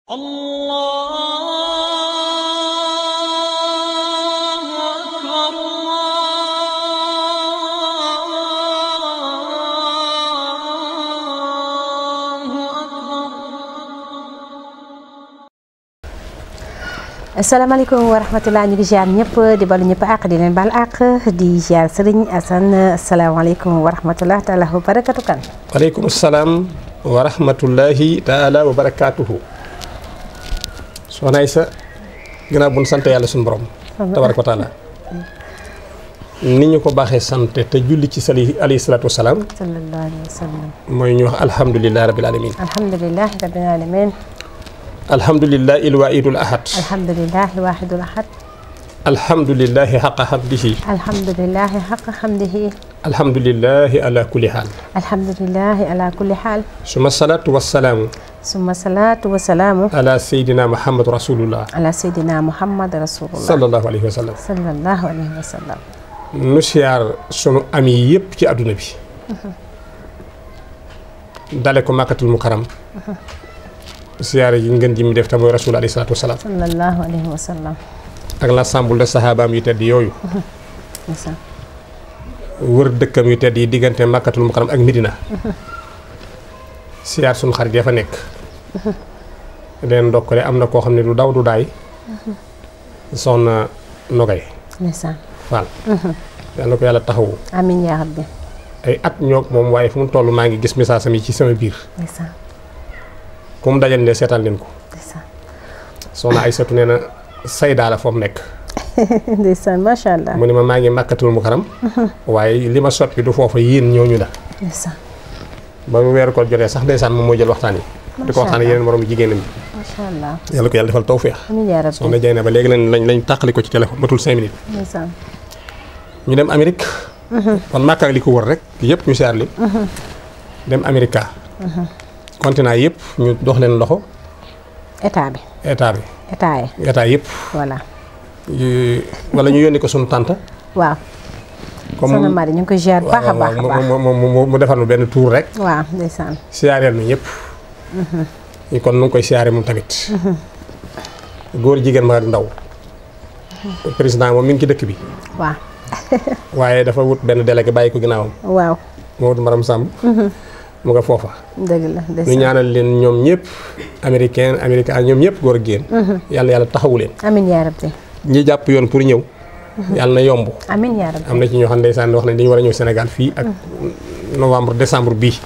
الله أكبر الله أكبر asalaamaaleykum wa rahmatulah ñu ngi ziar ñëpp di balu ñëpp àq di leen baal àq di ziar Serigne Assane asalaamaaleykum wa rahmatulah taala wa barakatu kan. waaleykum salaam wa rahmatullahi taala wa barakaatuhu soxna Aysa ginnaaw bu nu sant yàlla suñu borom tabaraka wa taala ni ñu ko baaxee sant te julli ci sali alayhi salaatu wasalaam sallallahu alayhi wa sallam. mooy ñu wax alhamdulilahi rabil alamin alhamdulilah rabbil alamin alhamdulilahi ilwaidul ahad alhamdulilah waahidul ahad alhamdulilahi xaqa hamdihi alhamdulilah xaqa xamdihi alhamdulilahi ala kulli xaal alhamdulilah ala kulli xaal suma salaatu wasalaamu summa salaatu wa salaamu ala sayidina muhammad rasulullah ala sayyidina muhammad rasulullah sallallahu alayhi wa sallam sallallahu alayhi wa sallam. nu siyaar sunu ami yëpp ci àdduna bi dale ko màkkatul mukaram siyaare yi ngeen ji mu def te mooy rasul alayhi salaatu wasalaam sallallahu alayhi wa sallam. ak l'ensemble de sahabaam yu tedd yooyu ndeysaan. wër dëkkam yu tedd yi diggante màkkatul mukaram ak Medina siyaar sunu xarit ya fa nekk leen ndokkale am na koo xam ne du daw du daay soxna Nogay ndeysaan. Fall yal na ko yàlla taxawu amiin yaa rabbi. ay at ñoog moom waaye fu mu toll maa ngi gis message am yi ci sama biir ndeysaan ku mu dajal ne seetaan leen ko ndeysaan. soxna Aysatu nee na saydaa la foofu nekk ndeysaan macha allah. mu ne ma maa ngi màkkatul mu karam waaye li ma soppi du foofa yéen ñooñu la ndeysaan ba mu weeru ko jotee sax ndeysaan moom moo jël waxtaan yi di ko waxtaan yeneen moroom jigéenam yi macha allah. yàlla ko yàlla defal tawféex amiin yaa rabbi. soxna Jeyna ba léegi lañ lañ lañ tàqali ko ci téléphone matul cinq minutes ndeysaan. ñu dem Amérique kon Màkka ak li ko wër rek yëpp ñu seer li dem Amérique continent yëpp ñu dox leen loxo état bi état bi état yi état yëpp voilà yu- wala ñu yónni ko sunu tante waaw. comme soxna Mari ñu ngi koy ziar baax a waaw, baax a waaw, baax. mu mu mu mu defar nu benn tour rek waaw ndeysaan. siyaareel nu ñëpp ñu kon nu ngi koy siyaare moom tamit góor jigéen ma ak ndaw président moom mi ngi ci dëkk bi waaw waaye dafa wut benn délégué bàyyi ko ginnaawam waaw moo wut maram Samb mu nga foofa dëgg la ñu ndeysaan. ñaanal leen ñoom ñëpp américain américain ñoom ñëpp góor ak jigéen yàlla yàlla taxawu leen amiin yaa rabbi. ñi jàpp yoon pour ñëw yàlla na yomb amiin yaa rabbi. am na ci ñoo xam ne ndeysaan wax nañ dañu war a ñëw Sénégal fii ak novembre décembre bii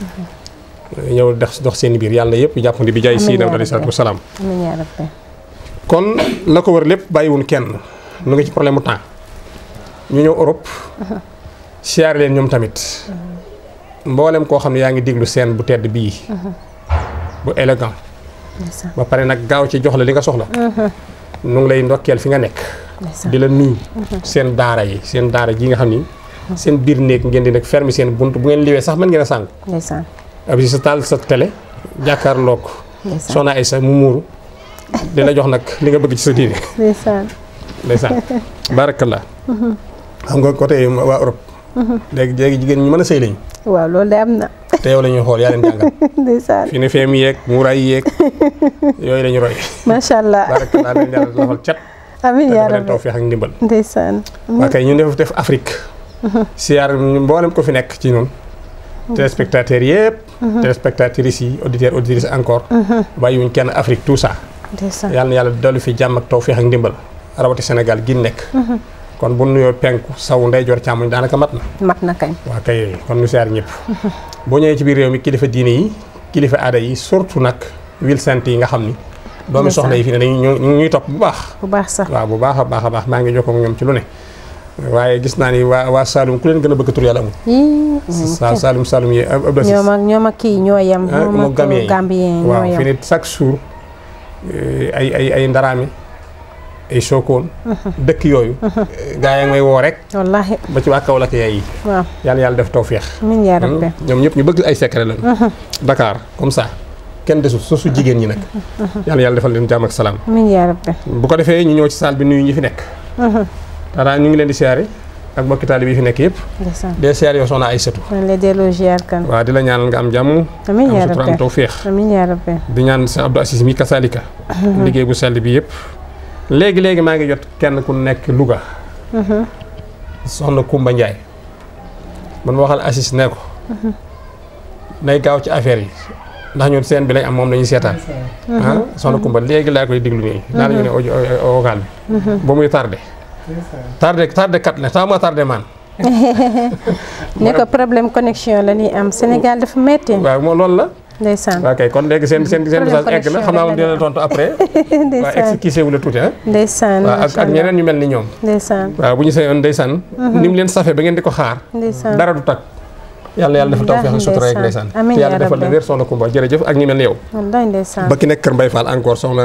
ñëw dox dox seen biir yàlla na yëpp jàppandi bi jaay Amiin Sayyidina yaa alayhi salaatu rabbi. wasalaam amiin yaa rabbi. kon la ko wër lépp bàyyiwun kenn nu ngi ci problème mu temps ñu ñëw Europe siyaare leen ñoom tamit mboolem koo xam ne yaa ngi déglu seen bu tedd bii bu élégant ndeysaan ba pare nag gaaw ci jox la li nga soxla nu ngi lay ndokkeel fi nga nekk ndeysaan. di la nuyu seen daara yi seen daara ji nga xam ni seen biir néeg ngeen di nag fermer seen bunt bu ngeen liwee sax mën ngeen a sàngu ndeysaan. ab sa taal sa télé jàkkaarloog ndeysaan. soxna ay sa mu muuru di la jox nag li nga bëgg ci sa diine ndeysaan. ndeysaan barakallah xam nga côté waa Europe léegi léegi jigéen ñu mën a sëy lañu waaw loolu de am na. te yow la ñuy xool yaa leen jàngal ndeysaan. fi ne feem yeeg muuraay yeeg yooyu la ñu roy macha allah. barakallah leen yàlla lafal cat amiin te yaa dafa leen rabbi. tawfeex ak ndimbal ndeysaan. waa kay ñu def def Afrique siyaar mboolem ko fi nekk ci ñun téléspectateurs yëpp téléspectatrices yi auditeurs auditrices encore bàyyiwuñ kenn Afrique tout ça ndeysaan. yàlla na yàlla dolli fi jàmm ak tawfeex ak ndimbal rawati Sénégal gi nekk kon bu nuyoo penku saw ndeyjoor càmmoñ daanaka mat na mat na kañ. waa kay kon nu siyaar ñëpp boo ñëwee ci biir réew mi kilifa diine yi kilifa aada yi surtout nag wil sant yi nga xam ni doomi soxna yi fi ne dañu ñu ñu ñuy topp bu baax bu baax sax. waaw bu baax a baax a baax maa ngi jokkoo ak ñoom ci lu ne waaye gis naa ni waa waa Saloum ku leen gën a bëgg tur yàlla amul yii. sa Saloum Saloum yi ab Abdou Aziz ñoom ak ñoom ak kii ñoo yem. ah ñoom mu ak Gambien yi Gambien ñoo waaw fi yem. ne chaque jour eh, ay ay ay ndaraami ay Sokone dëkk yooyu gaa yaa ngi may woo rek wallaahi ba ci waa Kaolack yaay yi waaw. yàlla yàlla def tawféex amiin yaa rabbi. ñoom ñëpp ñu bëgg ay secret lañu Dakar comme ça kenn desul su su jigéen ñi nag yàlla yàlla defal leen jàmm ak salaam amiin yaa rabbi. bu ko defee ñu ñëw ci salle bi nuyu ñi fi nekk taraa ñu ngi leen di siyaare ak mbokki taalibe yi fi nekk yëpp ndeysaan dee siyaar yow soxna Aysatu man la delloo ziar kan waaw di la ñaanal nga am jàmm amiin am yaa sutura am rabbi tawféex amiin yaa rabbi di ñaan sa Abdou Assis mi kasalika liggéey bu sell bi yëpp léegi léegi maa ngi jot kenn ku nekk Louga soxna Kumba Njaay man ma waxal Assis ne ko nay gaaw ci affaire yi ndax ñun seen bi lañ am moom lañuy seetaan ah soxna Kumba léegi laa koy diglu nii naa la ñu ne audio vocal bi ba muy tardé tardé tardé kat la tax ma tardé man ne ko problème connexion la ñuy am Sénégal dafa metti waaw moom loolu la ndeysaan waaw kay kon léegi seen seen seen Problème message egg na xam naa moom dina la tontu après waaw ndeysaan expliqué wu la tuuti ah ndeysaan waaw ak macha ak allah ñeneen ñu mel ni ñoom ndeysaan waaw bu ñu sañoon ndeysaan ni mu leen safe ba ngeen di ko xaar ndeysaan dara du tag yàlla yàlla defal tawfeex ak sutura ak ndeysaan Amiin te yaa yàlla defal la rabbi. wér soxna Kumba jërëjëf ak ñu mel ni yow wallaay ndeysaan ba ki nekk Kër Mbay Fall encore soxna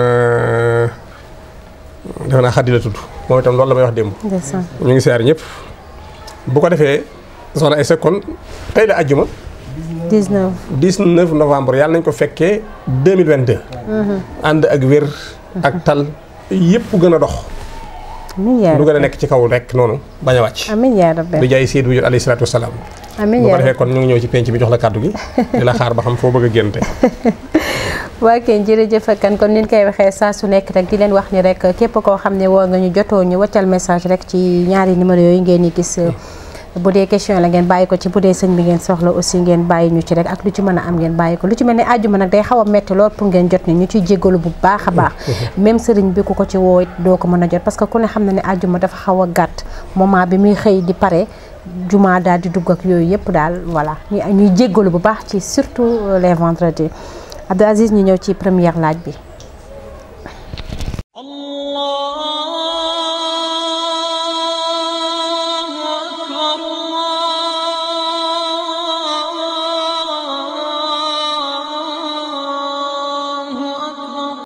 defe naa xaddi la tudd moom itam loolu la may wax démb ndeysaan ñu ngi siyaar ñëpp bu ko defee soxna Aïssa kon tey la àjjuma 19 19 novembre yàlla nañ ko fekkee 2022 ànd ak wér ak tal yëpp gën a dox amiin yaa lu gën a rabbi nekk ci kaw rek noonu bañ a wàcc amiin yaa rabbi di jaay Seydou Wujur alayhi salaatu wasalaam amiin bu ko yaa defee rabbi kon ñu ngi ñëw ci penc bi jox la kàddu gi di la xaar ba xam foo bëgg a génn tey waa kay jërëjëf kan kon ni ñu koy waxee saa su nekk rek di leen wax ni rek képp koo xam ne woo nga ñu jotoo ñu waccal message rek ci ñaari numéro yooyu ngeen di gis bu dee question la ngeen bàyyi ko ci bu dee sëñ bi ngeen soxla aussi ngeen bàyyi ñu ci rek ak lu ci mën a am ngeen bàyyi ko lu ci mel ne àjjuma nag day xaw a metti lool pour ngeen jot ni ñu ciy jéggalu bu baax a baax même sëriñ bi ku ko ci woo it doo ko mën a jot parce que ku ne xam na ne àjjuma dafa xaw a gàtt moment bi muy xëy di pare juma daal di dugg ak yooyu yëpp daal voilà ñuy ñuy jéggalu bu baax ci surtout les vendredis Abdou Aziz ñu ñëw ci première laaj bi